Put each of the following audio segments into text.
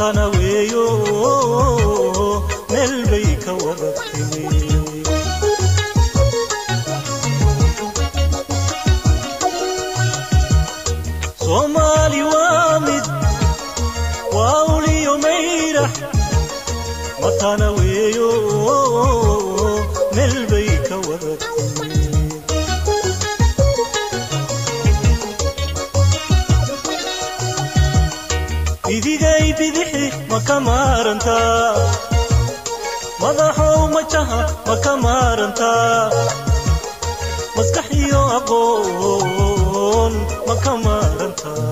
matana weeyo meel bay ka wada timi soomaali waa mid waa uliyo mayrax matana weeyo meel bay ka wada timi idigay bidixi ma ka maarantaa madaxow majaha ma ka maarantaa maskax iyo aqoon ma ka maarantaa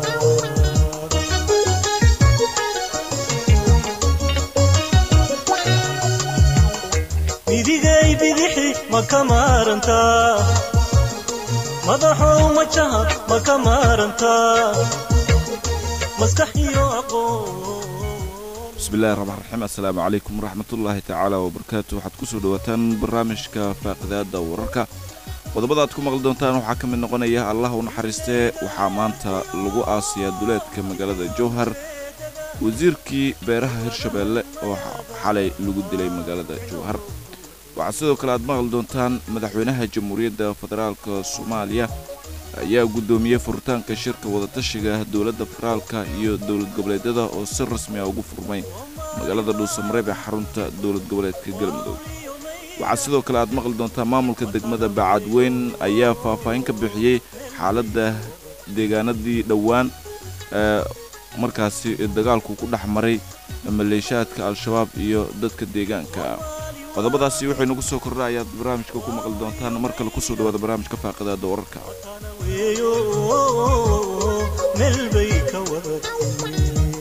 idigay bidixi ma ka maarantaa madaxow majaha ma ka maarantaa maskax iyo aqoon bismillahi raxmaan raxiim assalaamu calaykum waraxmatullaahi tacaala wabarakaatu waxaad kusoo dhawaataan barnaamijka faaqidaada wararka qodobada aad ku maqli doontaan waxaa ka mid noqonaya allah u naxariistee waxaa maanta lagu aasiyaa duleedka magaalada jowhar wasiirkii beeraha hirshabeelle oo xalay lagu dilay magaalada jowhar waxaa sidoo kale aad maqli doontaan madaxweynaha jamhuuriyadda federaalka soomaaliya ayaa guddoomiyey furitaanka shirka wadatashiga dowladda federaalka iyo dowlad goboleedyada oo si rasmi ah ugu furmay magaalada dhuusamareeb ee xarunta dowlad goboleedka galmudug waxaa sidoo kale aad maqli doontaa maamulka degmada bacadweyn ayaa faahfaahin ka bixiyey xaaladda deegaanadii dhowaan ee markaasi dagaalku ku dhex maray maleeshaadka al-shabaab iyo dadka deegaanka qodobadaasi waxay nagu soo kordha ayaad barnaamijka ku maqli doontaan mar kale kusoo dhawaada barnaamijka faaqidaada wararka weeyo meel bay ka wada timi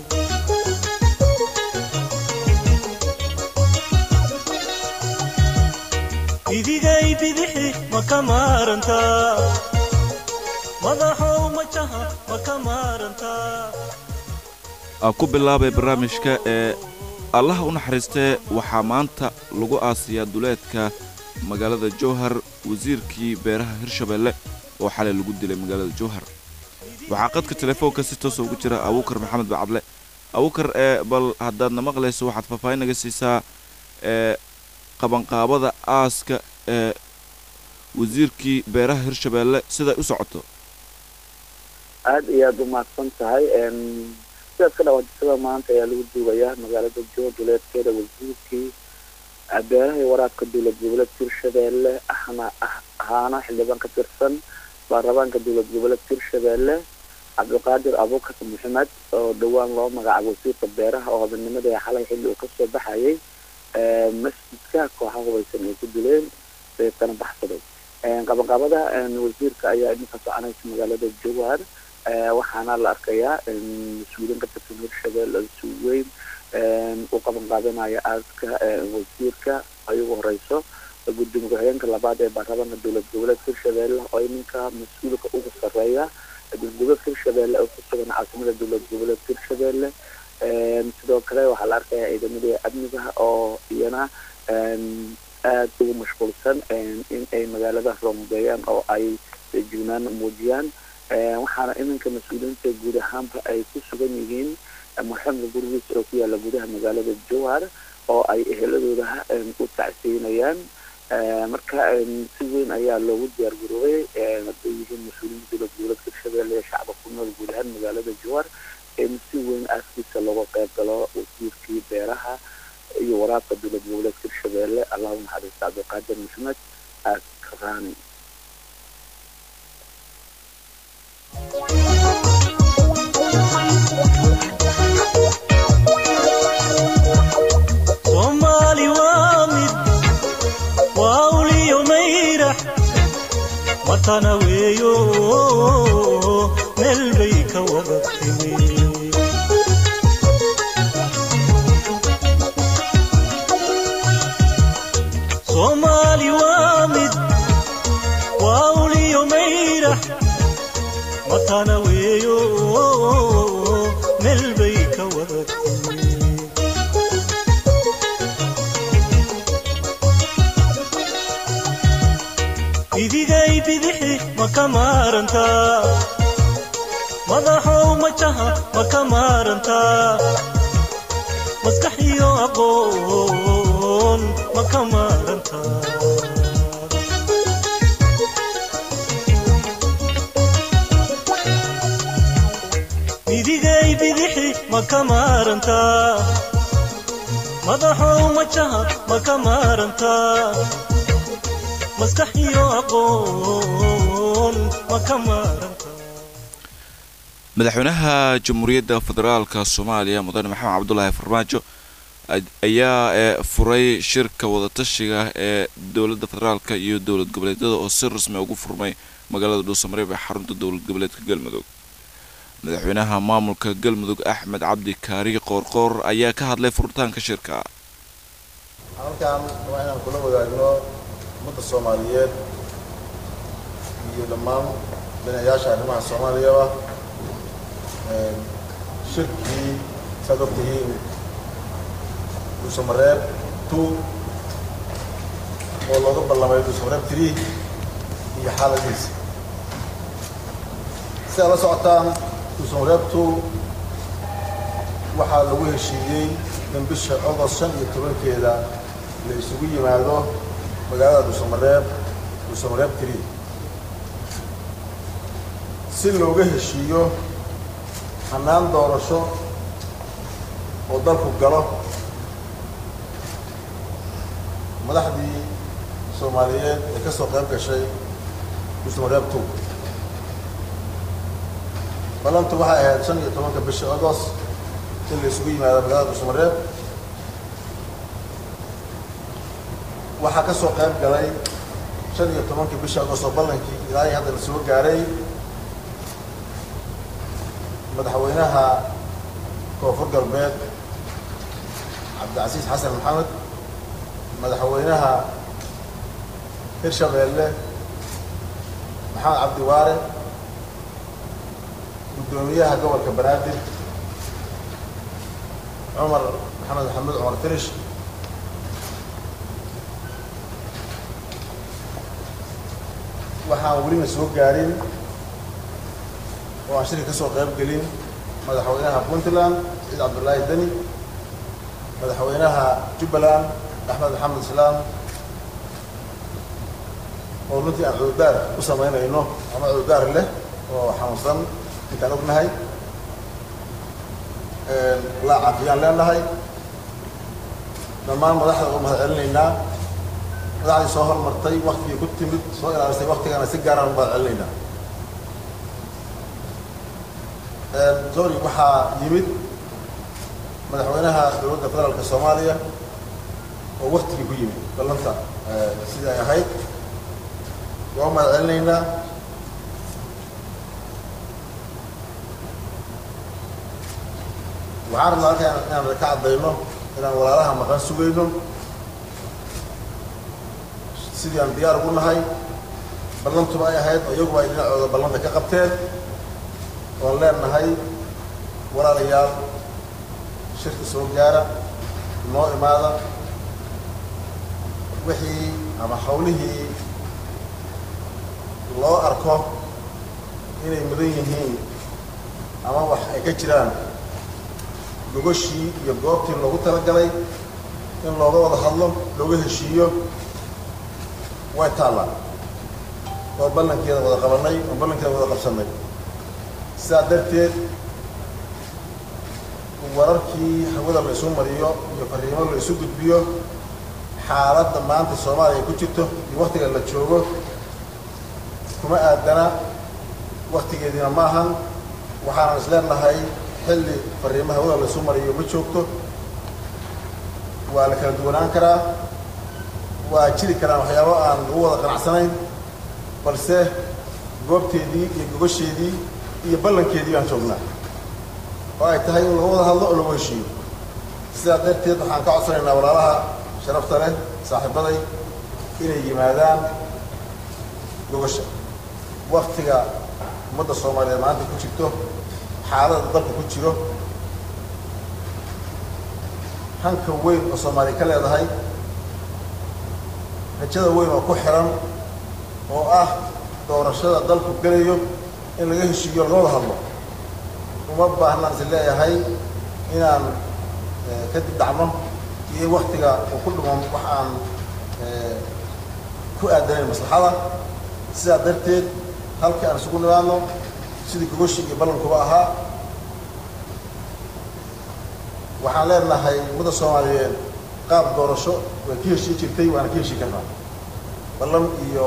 idigay bidixi ma ka maarantaa madaxow majaha ma ka maarantaa aan ku bilaabay barnaamijka ee allaha u naxariistee waxaa maanta lagu aasiyaa duleedka magaalada jowhar wasiirkii beeraha hirshabeelle oo xalay lagu dilay magaalada jowhar waxaa qadka telefoonka si toosa ugu jira abuukar maxamed bacadle abuukar ee bal haddaadna maqlayso waxaad faahfaahin naga siisaa ee qabanqaabada aaska ee wasiirkii beeraha hirshabeelle siday u socoto aada iyo aada u mahadsan tahay sidaas ka dhawaajisada maanta ayaa lagu duugayaa magaalada joor duleedkeeda wasiirkii beeraha iyo waraabka dowlad goboleedka hirshabeelle ahna ahaana xildhibaan ka tirsan baarlamaanka dowlad goboleedka hirshabeelle cabdiqaadir abuukar maxamed oo dhowaan loo magacaabo wasiirka beeraha oo hodannimada ee xalay xilli uu kasoo baxayay masjidka kooxa hubaysan ay ku dileen deetana baxsaday qabanqaabada wasiirka ayaa idinka soconaysa magaalada jowhar waxaana la arkayaa mas-uuliin ka tirsan hirshabelle si weyn u qaban qaadanaya aaska wasiirka ay ugu horeyso gudoomiye ku-xigeenka labaad ee baarlamaanka dowlad goboleedka hirshabelle oo iminka mas-uulka ugu sareeya dowladgoboleedka hirshabelle oo ku sugan caasimada dowlad goboleedka hirshabelle sidoo kale waxaa la arkayaa ciidamadii amniga oo iyana aada ugu mashquulsan in ay magaalada roondeeyaan oo ay jugnaan muujiyaan waxaana iminka mas-uuliyiinta guud ahaanba ay ku sugan yihiin marxamka gurigiisa oo ku yaala gudaha magaalada jowhar oo ay eheladooda u tacsiinayaan marka si weyn ayaa loogu diyaar garoobay hadday yihiin mas-uuliyiinta dowlad goboleedka hirshabelle ee shacba ku nool guud ahaan magaalada jowhar in si weyn aaskiisa looga qayb galo wasiirkii beeraha iyo waraabka dowlad goboleedka hirshabelle allahu naxariista cabdiqaadir maxamed aaskarani soomaali waa mid waa uliyo mayrax matana weeyo meel bay ka wada timi soomaali waa mid waa uliyo mayrax matana weeyo meel bay ka wada timi idigay bidixi ma ka maarantaa madaxow majaha ma ka maarantaa maskax iyo aqoon ma ka maaranta midigay bidixi ma ka maaranta madaxow majaha ma ka maaranta maskax iyo aqoon ma ka maaranta madaxweynaha jamhuuriyadda federaalka soomaaliya mudane maxamed cabdulaahi farmaajo ayaa ee furay shirka wadatashiga ee dowladda federaalka iyo dowlad goboleedyada oo si rasmi ugu furmay magaalada dhuusamareeb ee xarunta dowlad goboleedka galmudug madaxweynaha maamulka galmudug axmed cabdi kaari qoorqoor ayaa ka hadlay furitaanka shirka halkan waa inaan kula wadaagno ummadda soomaaliyeed iyo dhammaan dhinayaasha arrimaha soomaaliyaba shirkii saad og tihiin dhuusamareeb two oo looga ballamay dhuusamareeb three iyo xaaladiisa si aad la socotaan dhuusamareeb two waxaa lagu heshiiyey in bisha ogost shan iyo tobankeeda la isugu yimaado magaalada dhuusamareeb dhuusamareeb three si looga heshiiyo hannaan doorasho oo dalku galo madaxdii soomaaliyeed ee ka soo qayb gashay dhuusamareeb two ballantu waxay ahayd shan iyo tobanka bisha agost in la isugu yimaado magaalada dhuusamareeb waxaa ka soo qayb galay shan iyo tobankii bisha agost oo ballankii ilaa i hadda la soo gaaray madaxweynaha koonfur galbeed cabdicasiis xasan maxamed madaxweynaha hirshabeelle maxamed cabdi waare guddoomiyaha gobolka banaadir cumar maxamed maxamed cumar firish waxaan welina soo gaarin oo aan shirka ka soo qayb gelin madaxweynaha puntland ciid cabdullaahi deni madaxweynaha jubbaland axmed maxamed islaam oo runtii aan cududaar u samaynayno ama cududaar leh oo xanuunsan intaan ognahay laa caafiyaan leenahay dhammaan madaxda oo mahad celinaynaa madaxdii soo hormartay waktigii ku timid soo ilaalisay waktigana si gaaraan u mahad celinaynaa sorry waxaa yimid madaxweynaha dowladda federaalka soomaaliya oo waktigii ku yimid ballanta sidii ay ahayd waa mahad celinaynaa waxaan rabnaa halka inaan ka caddayno inaan walaalaha maqan sugayno sidii aan diyaar ugu nahay ballantuba ay ahayd oo iyaguba ay dhinacooda ballanta ka qabteen oan leenahay walaalayaal shirka soo gaara noo imaada wixii ama hawlihii loo arko inay mudan yihiin ama wax ay ka jiraan gogashii iyo goobtii loogu talagalay in looga wada hadlo looga heshiiyo way taallaan oo ballankeeda wada qabanay oo ballankeeda wada qabsannay sidaa darteed wararkii hawada la isu mariyo iyo fariimo la isu gudbiyo xaaladda maanta soomaaliya ku jirto iyo waktiga la joogo kuma aadana waktigeediina ma ahan waxaanan is leenahay xilli fariimo hawada la isu mariyo ma joogto waa la kala duwanaan karaa waa jiri karaan waxyaabo aan lagu wada qanacsanayn balse goobteedii iyo gogasheedii iyo ballankeedii baan joognaa oo ay tahay in lagu wada hadlo oo lagu heshiiyo sidaa darteed waxaan ka codsanaynaa walaalaha sharafta leh saaxiibaday inay yimaadaan gogasha waktiga ummadda soomaaliyeed maanta ku jirto xaalada dalka ku jiro hanka weyn oo soomaaliya ka leedahay rajada weyn oo ku xiran oo ah doorashada dalku gelayo in laga heshiiyo laga wada hadlo uma baahnaan is leeyahay inaan kadib dhacno iyo waktiga uu ku dhumo wax aan ku aadanayn maslaxada sidaa darteed halkii aan isugu nimaadno sidii gogoshii iyo ballankuba ahaa waxaan leenahay ummadda soomaaliyeed qaab doorasho way ka heshii jirtay waana ka heshii karnaa ballan iyo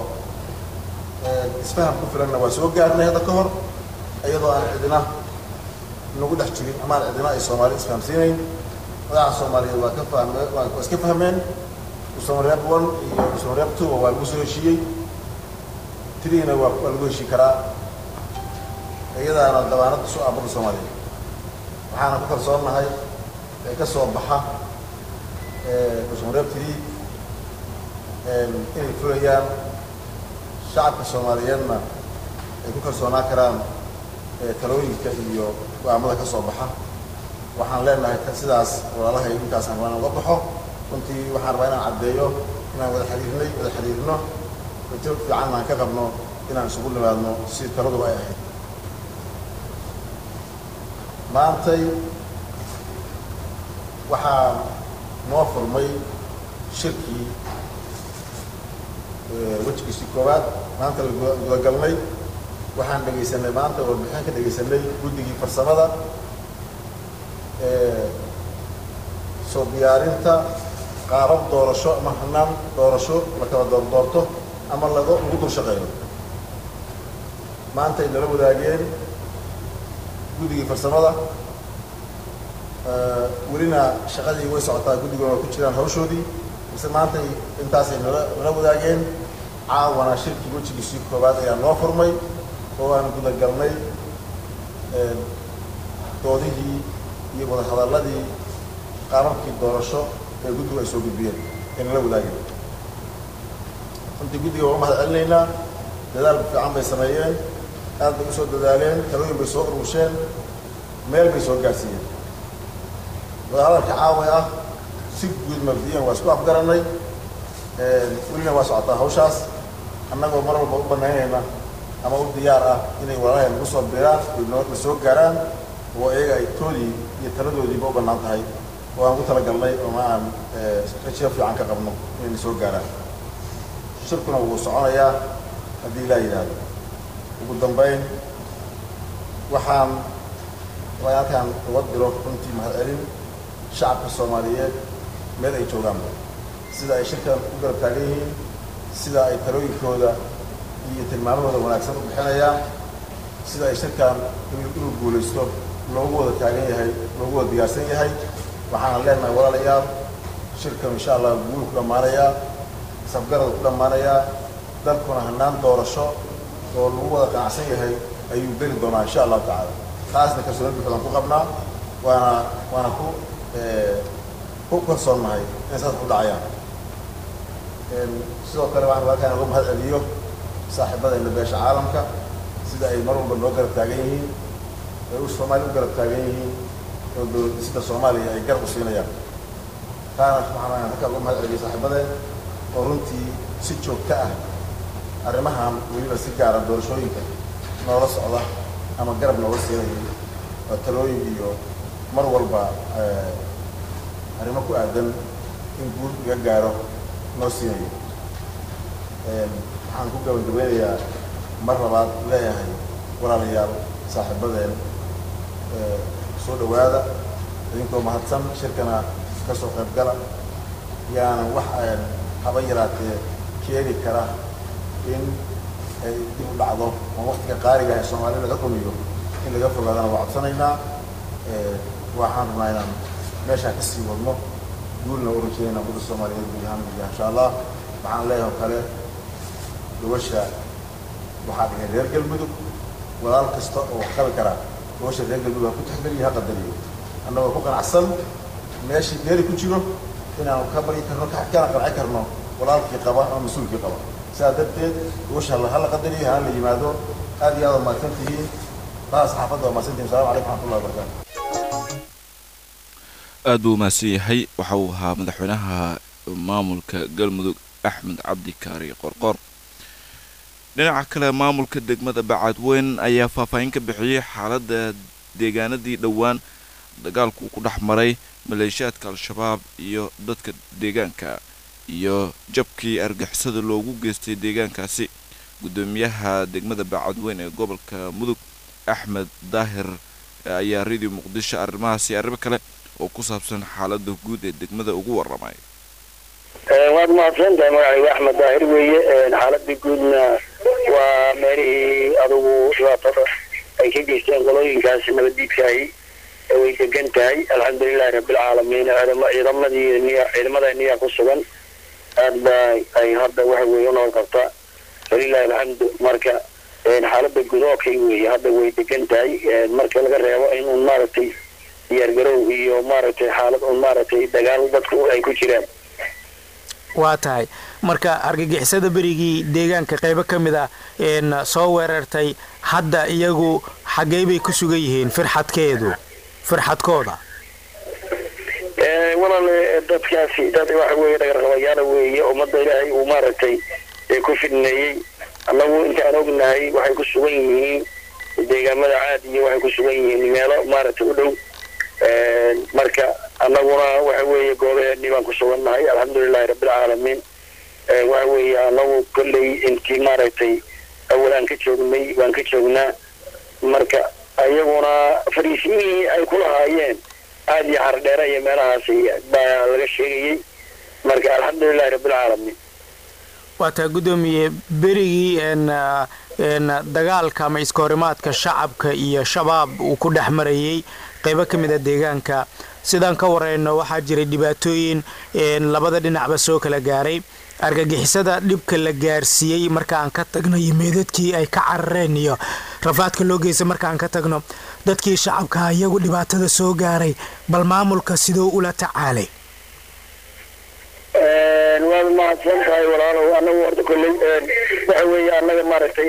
isfaham ku filanna waa soo gaarnay hadda ka hor iyadoo aan cidina nagu dhex jirin amaan cidina ay soomaali isfahamsiinayn madaxa soomaaliyeed waa ka fahme waa iska fahmeen usamareeb one iyo usamareeb two waa lagu soo heshiiyey tiriina waa waa lagu heshii karaa iyadaana dabaanada su aabada soomaaliyeed waxaana ku kalsoonnahay ee ka soo baxa usamareeb tiri inay fulayaan shacabka soomaaliyeedna ay ku kalsoonaan karaan talooyinka iyo go-aamada ka soo baxa waxaan leenahay sidaas walaalahay intaasaan rabaa inaan uga baxo runtii waxaan rabaa inaan caddeeyo inaan wada xiriirnay wada xiriirno rajo fiican aan ka qabno inaan isugu nimaadno si taladuba ay ahayd maantay waxaa noo furmay shirkii wejigiisii koowaad maanta la gudagalnay waxaan dhegaysanay maanta warbixin ka dhegaysanay guddigii farsamada soo diyaarinta qaabab doorasho ama hanaan doorasho la kala doordoorto ama lago lagu dul shaqeeyo maanta ay nala wadaageen guddigii farsamada welina shaqadii way socotaa guddiguna waa ku jiraan hawshoodii mise maanta intaasay nala nala wadaageen caawana shirkii wejigiisii koowaad ayaa noo furmay oo aan gudagalnay doodihii iyo wadahadalladii qaababkii doorasho ee guddigu ay soo gudbiyeen ee nala wadaageen runtii guddiga waa u mahad celinaynaa dadaal fiican bay sameeyeen aad bay usoo dadaaleen talooyin bay soo urusheen meel bay soo gaarsiiyeen wadahadalka caawa ah si guud mabdiyan waa isku afgarannay welina waa socotaa hawshaas annagoo mar walba u banaynayna ama u diyaar ah inay walaalahay nagu soo biraan noo na soo gaaraan oo iyaga ay toodii iyo taladoodiiba u bannaan tahay oo aan ku talagalnay ooma aan rajiyo fiican ka qabno inay na soo gaaraan shirkuna wuu soconayaa haddii ilaa yidhaahdo ugu dambayn waxaan rabaa halkaan uga diro runtii mahad celin shacabka soomaaliyeed meel ay joogaanba sida ay shirkan u garab taagan yihiin sida ay talooyinkooda iyo tilmaamahooda wanaagsan u bixinayaan sida ay shirkan inuu guulaysto loogu wada taagan yahay loogu wada diyaarsan yahay waxaana leenahay walaalayaal shirkan insha allah guul ku dhammaanayaa safgarada ku dhammaanayaa dalkuna hanaan doorasho oo lagu wada qanacsan yahay ayuu geli doonaa insha allahu tacaala taasna kalsooni buuxdaan ku qabnaa waana waana ku ku kalsoonnahay inay saas u dhacayaan sidoo kale waxaan halkaan uga mahad celiyo saaxiibadayna beesha caalamka sida ay mar walba noo garab taagan yihiin ay u soomaaliya u garab taagan yihiin oo dowlad dhisida soomaaliya ay garab u siinayaan taana waxaan halkaan uga mahad celiyo saaxiibadeen oo runtii si joogto ah arrimahan weliba si gaara doorashooyinka noola socda ama garab nooga siinayay oo talooyin iyo mar walba arrimo ku aadan in guul iga gaaro noo siinayo waxaan ku gabagabeynayaa mar labaad leeyahay walaalayaal saaxiibadeen soo dhowaada idinkoo mahadsan shirkana ka soo qayb gala yaanan wax haba yaraatee keeni kara in ay dib u dhacdo oo waktiga qaaliga ee soomaali laga dhumiyo in laga fogaadana waa codsanaynaa waxaan rabnaa inaan meeshaan ka sii wadno guulna u rajeynayna ummadda soomaaliyeed guud ahaan guud insha allah waxaan leeyahay oo kale gabasha waxaa dhigay reer galmudug walaal kasta oo wax qabi karaa gabasha reer galmudug ha ku taxgeliyo ha qadariyo annagoo ku qanacsan meeshii geeri ku jiro inaan ka baryi karno kana qanci karno walaalkii qaba ama mas-uulkii qaba sidaa darteed gabasha hala qadariyo hana la yimaado aad iyo aad waa mahadsan tihiin baa saxaafadda waa mahadsan tihiin assalamu calaykum waxmatullahi wabarakatu aad buu umahadsan yahay waxa uu ahaa madaxweynaha maamulka galmudug axmed cabdi kaari qorqor dhinaca kale maamulka degmada bacadweyn ayaa faahfaahin ka bixiyey xaaladda deegaanadii dhowaan dagaalku ku dhex maray maleeshiyaadka al-shabaab iyo dadka deegaanka iyo jabkii argixisada loogu geystay deegaankaasi guddoomiyaha degmada bacadweyn ee gobolka mudug axmed daahir ayaa radio muqdisho arrimahaasi arrimo kale oo ku saabsan xaalada guud ee degmada ugu waramay waad mahadsan tahay magacaygu axmed daahir weeye xaaladii guudna waa meelihii adugu dhibaatada ay ka geysteen qolooyinkaas nabaddiidkaahi way degan tahay alxamdulilahi rabbilcaalamiin ciidamadii ciidamada niya ku sugan aad ba ay hadda waxa weeye unool qabtaa walilahi alxamdu marka xaalada guud okay weeye hadda way degan tahay marka laga reebo in un maaragtay diyaargarow iyo maaragtay xaalad un maaragtay dagaal dadku ay ku jiraan waa tahay marka argagixisada berigii deegaanka qaybo ka mid ah soo weerartay hadda iyagu xaggey bay ku sugan yihiin firxadkeedu firxadkooda walaale dadkaasi dad waxa weeye dhagarqabayaala weeye ummadda ilaahay uu maaragtay ku fidneeyey annagu intaan ognahay waxay ku sugan yihiin deegaamada caad iyo waxay ku sugan yihiin meelo maaragtay u dhow marka annaguna waxa weeye goobaheennii baan ku sugannahay alxamdulilahi rabbilcaalamiin waxa weeye annagu kolley intii maaragtay awal aan ka joognay waan ka joognaa marka iyaguna fariisimihii ay ku lahaayeen aad iyo xardheere iyo meelahaasi baa laga sheegayey marka alxamdulilahi rabbilcaalamiin waa taa guddoomiye berigii dagaalka ama iska horimaadka shacabka iyo shabaab uu ku dhex marayey qaybo ka mid a deegaanka sidaan ka wareyno waxaa jiray dhibaatooyin labada dhinacba soo kala gaaray argagixisada dhibka la gaarsiiyey marka aan ka tagno iyo meedadkii ay ka carareen iyo rafaadka loo geystay marka aan ka tagno dadkii shacabka iyagu dhibaatada soo gaaray bal maamulka siduu ula tacaalay waad mahadsan tahay walaalow anagu horta kolley waxa weeye annaga maaragtay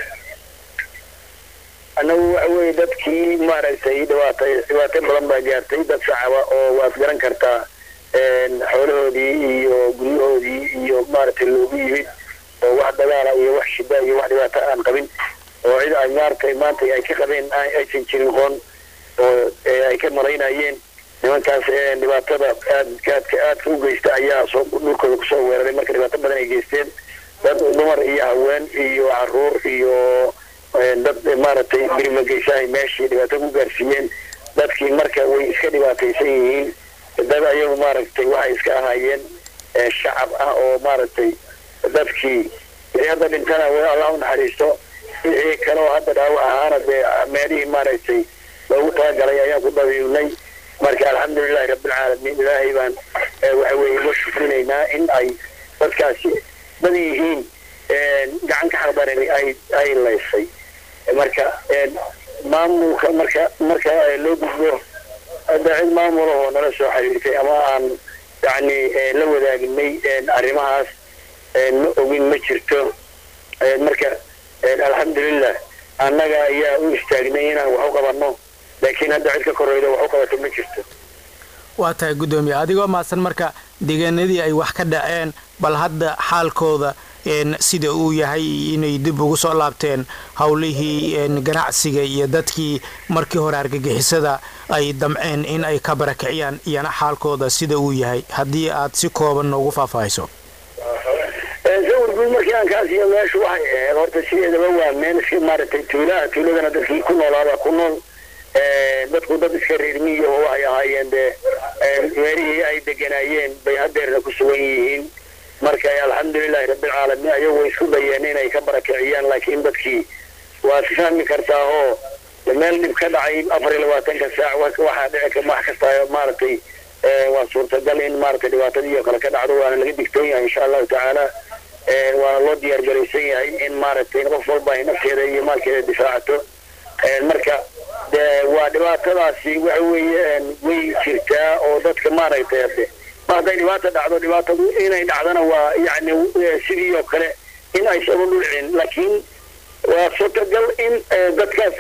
annagu waxa weeye dadkii maaragtay dhibaata dhibaato badan baa gaartay dad shacaba oo waad garan kartaa xoolahoodii iyo guryahoodii iyo maaragtay loogu yimid oo wax dagaala iyo wax shida iyo wax dhibaato aan qabin oo cid ay maaragtay maanta ay ka qabeen aysan jirin qoon oo ay ka maraynayeen nimankaas dhibaatada aadka aadka aadka u geysta ayaa soo dhulkooda kusoo weeraray marka dhibaato badan ay geysteen dad dumar iyo haween iyo caruur iyo dad maaragtay birimageysahay meeshii dhibaato ku gaarsiiyeen dadkii marka way iska dhibaataysan yihiin dad ayagu maaragtay waxay iska ahaayeen shacab ah oo maaragtay dadkii hadda dhintana w allah u naxariisto wixii kale oo hadda dhaawac ahaana dee meelihii maaragtay loogu talagalay ayaan ku dabiibnay marka alxamdulilahi rabbilcaalamiin ilaahay baan waxa weeye uga shukrinaynaa in ay dadkaasi dad yihiin gacan ka xaqdaran ay ay laysay marka maamulka marka marka loo gudbo hadda cid maamulahoo nala soo xiriirtay ama aan yacni la wadaagnay arrimahaas ma ogin ma jirto marka alxamdulilah annaga ayaa u istaagnay inaan wax u qabanno laakiin hadda cid ka koreyda wax u qabato ma jirto waa tahay guddoomiye adigoo maadsan marka deegaanadii ay wax ka dhaceen bal hadda xaalkooda sida uu yahay inay dib ugu soo laabteen howlihii ganacsiga iyo dadkii markii hore argagixisada ay damceen in ay ka barakiciyaan iyana xaalkooda sida uu yahay haddii aad si kooban noogu faahfaahiso sawir guud markii aan kaasiyo meeshu waxay ahayd horta sideedaba waa meel iska maaragtay tuulaha tuuladana dadkii ku noolaaba ku nool dadku dad iska reermiya oo waxay ahaayeen dee meelihii ay deganaayeen bay hadeerna ku sugan yihiin marka alxamdulilahi rabbilcaalamiin ayagu way isku dayeen inay ka barakiciyaan laakiin dadkii waad fahmi kartaa oo meel dhib ka dhacay afar iyo labaatanka saac waxaa dhici wax kasta maaragtay waa suurtagal in maaragtay dhibaatadii oo kale ka dhacdo waana laga digtoon yahay insha allahu tacaala waana loo diyaar garaysan yahay in maaragtay qof walba ay nafteeda iyo maalkeeda difaacato marka de waa dhibaatadaasi waxa weeye way jirtaa oo dadka maaragtay hade ma hadday dhibaata dhacdo dhibaatadu inay dhacdana waa yani sidii oo kale in aysan u dhulcin laakiin waa suurtagal in dadkaas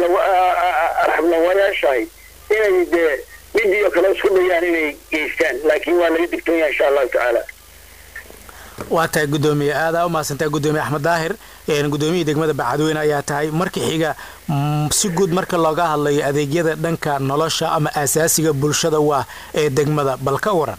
arxablawayaashahay inay dee midii oo kale isku dayaan inay geystaan laakiin waa laga digtoon yahay insha allahu tacaala waa tahay gudoomiye aadaa u mahadsantahay gudoomiye axmed daahir gudoomiyihii degmada bacadweyne ayaa tahay marka xiga si guud marka looga hadlayo adeegyada dhanka nolosha ama asaasiga bulshada waa ee degmada bal ka waran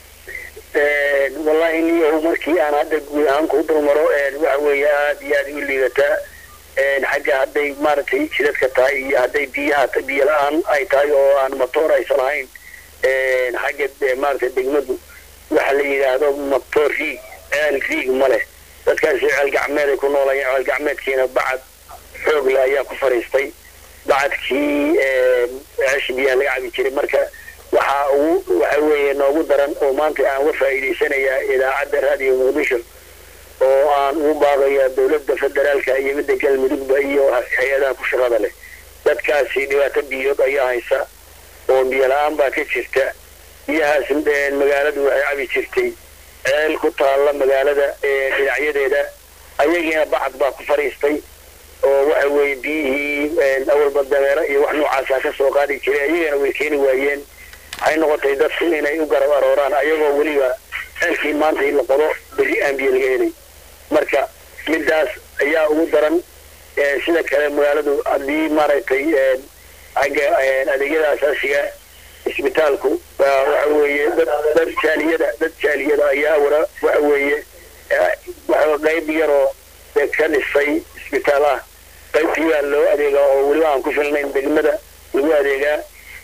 wallahi niyahu markii aan hadda guud ahaan ku dulmaro waxa weeye aada iyo aada u liidataa xagga hadday maaragtay jidadka tahay iyo hadday biyaha biyo la-aan ay tahay oo aan matoor aysan lahayn xagga maaragtay degmadu waxa la yidhaahdo matoor riig ceel riig ma leh dadkaasi ceel gacmeed ay ku noolayeen ceel gacmeedkiina bacad xoog leh ayaa ku fariistay bacadkii ceeshi biyaha laga cabi jiray marka waxaa ugu waxa weeye noogu daran oo maanta aan uga faa'iidaysanayaa idaacadda raadiyo muqdisho oo aan ugu baaqaya dowladda federaalka iyo midda galmudugba iyo hay-adaha ku shaqada leh dadkaasi dhibaato biyood ayaa haysa oo biyo la-aan baa ka jirta biyahaas magaaladu waxay cabi jirtay ceel ku taalla magaalada dhinacyadeeda ayagiina bacad baa ku fadhiistay oo waxa weeye biyihii awalba dameero iyo wax noocaasa ka soo qaadi jiray ayagana way keeni waayeen waxay noqotay dadku inay u garab arooraan ayagoo weliba ceelkii maanta in la qodo berri aan biyo laga helay marka midaas ayaa ugu daran sida kale magaaladu haddii maaragtay xagga adeegyada asaasiga isbitaalku waxa weeye dad dad jaaliyada dad jaaliyada ayaa wara waxa weeye waxa qayb yaroo ka dhisay isbitaal ah qaybtii baa loo adeegaa oo weliba aan ku filnayn degmada lagu adeegaa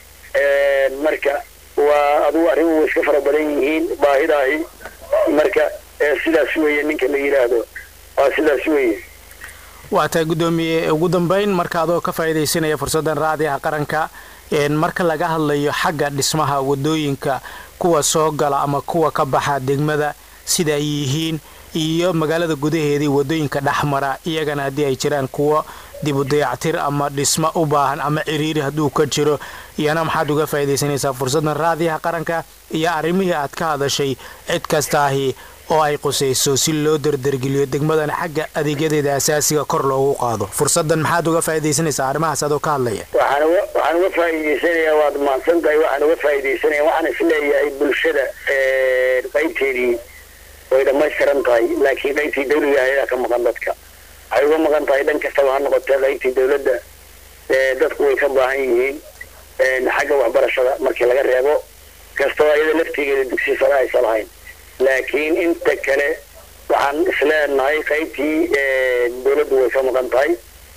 marka waa adugu arrimuhu way iska fara badan yihiin baahidaahi marka sidaas weeye ninka la yidhaahdo waa sidaas weeye waa tahay guddoomiye ugu dambeyn marka adoo ka faa'iidaysanaya fursaddan raadiyaha qaranka marka laga hadlayo xagga dhismaha wadooyinka kuwa soo gala ama kuwa ka baxa degmada sida ay yihiin iyo magaalada gudaheedii wadooyinka dhexmara iyagana haddii ay jiraan kuwo dibu dayactir ama dhismo u baahan ama ciriiri hadduu ka jiro iyana maxaad uga faa'iidaysanaysaa fursaddan raadiyaha qaranka iyo arrimihii aad ka hadashay cid kastaahi oo ay qusayso si loo dardargeliyo degmadan xagga adeegyadeeda asaasiga kor loogu qaado fursaddan maxaad uga faa'iidaysanaysaa arrimahaas adoo ka hadlaya waxaan uga waxaan uga faa'iidaysanayaa waad mahadsan tahay waxaan uga faa'iidaysanaya waxaan isleeyahay bulshada qaybteedii way dhammaystiran tahay laakiin qaybtii dawliga ayaa ka maqan dadka waxay uga maqan tahay dhan kastaba ha noqotee qaybtii dawladda dadku way ka baahan yihiin xagga waxbarashada markii laga reebo kastoo iyada laftigeeda dugsi sare aysa lahayn laakiin inta kale waxaan isleenahay qaybtii dawladdu way ka maqan tahay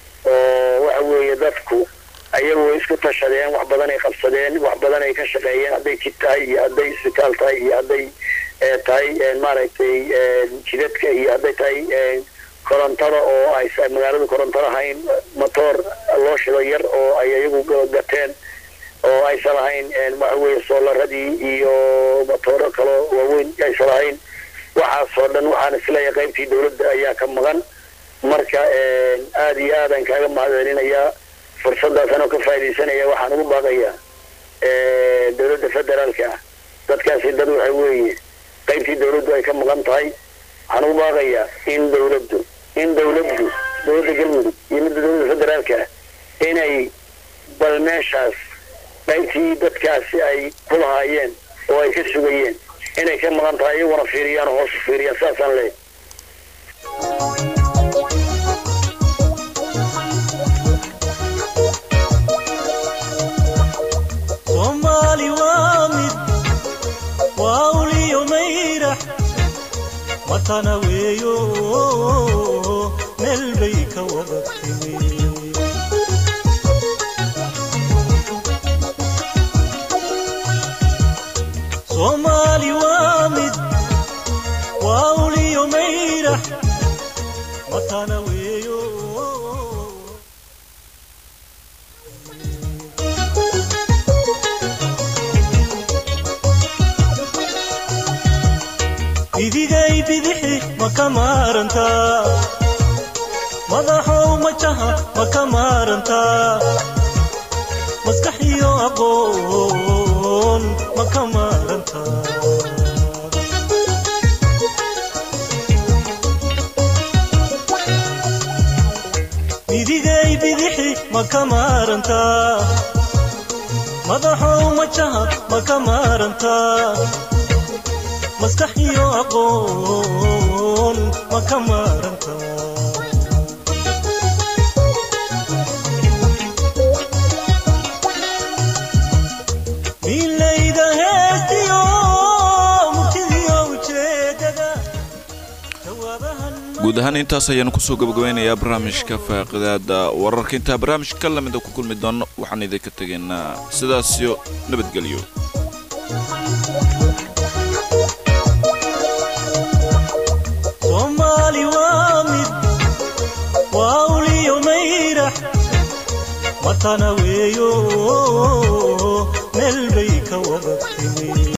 oo waxa weeye dadku ayagu way isku tashadeen wax badan ay qabsadeen wax badan ay ka shaqeeyeen hadday jid tahay iyo hadday isbitaal tahay iyo hadday tahay maaragtay jidadka iyo hadday tahay korontada oo ay magaaladu koronto lahayn motoor loo shido yar oo ay ayagu gateen oo aysan lahayn waxa weeye soolaradii iyo motooro kaloo waaweyn aysan lahayn waxaasoo dhan waxaan isleeyahay qaybtii dawladda ayaa ka maqan marka aada iyo aadaan kaaga mahadcelinayaa fursaddaasaan oo ka faaidaysanaya waxaan ugu baaqayaa dawladda federaalka ah dadkaasi dad waxa weeye qaybtii dawladdu ay ka maqan tahay waxaan ugu baaqayaa in dawladdu in dawladdu dawladda galmudug iyo midda dawladda federaalka ah inay bal meeshaas qaybtii dadkaasi ay ku lahaayeen oo ay ka sugayeen inay ka maqan tahay iyaguna fiiriyaan oo hoosu fiiriyaan saasaan leeyahay soomaali waa mid waa uliyo mayrax matana weeyo meel bay ka wada timi soomaali waa mid waa uliyo mayrax matana weeyo bidigay bidixi ma ka maarantaa madaxow majaha ma ka maarantaa maskax iyo aqoon ma ka maarantaa bidigay bidixi ma ka maarantaa madaxow majaha ma ka maarantaa maskax iyo aqoon ma ka maaranta milayda heestiyo murtidiyo ujeedada jawaabahan guud ahaan intaas ayaanu kusoo gabagabeynayaa barnaamijka faaqidaada wararka intaa barnaamijka ka lamida ku kulmi doono waxaan idinka tegaynaa sidaasyo nabadgelyo soomaali waa mid waa uliyo mayrax matana weeyo meel bay ka wada timi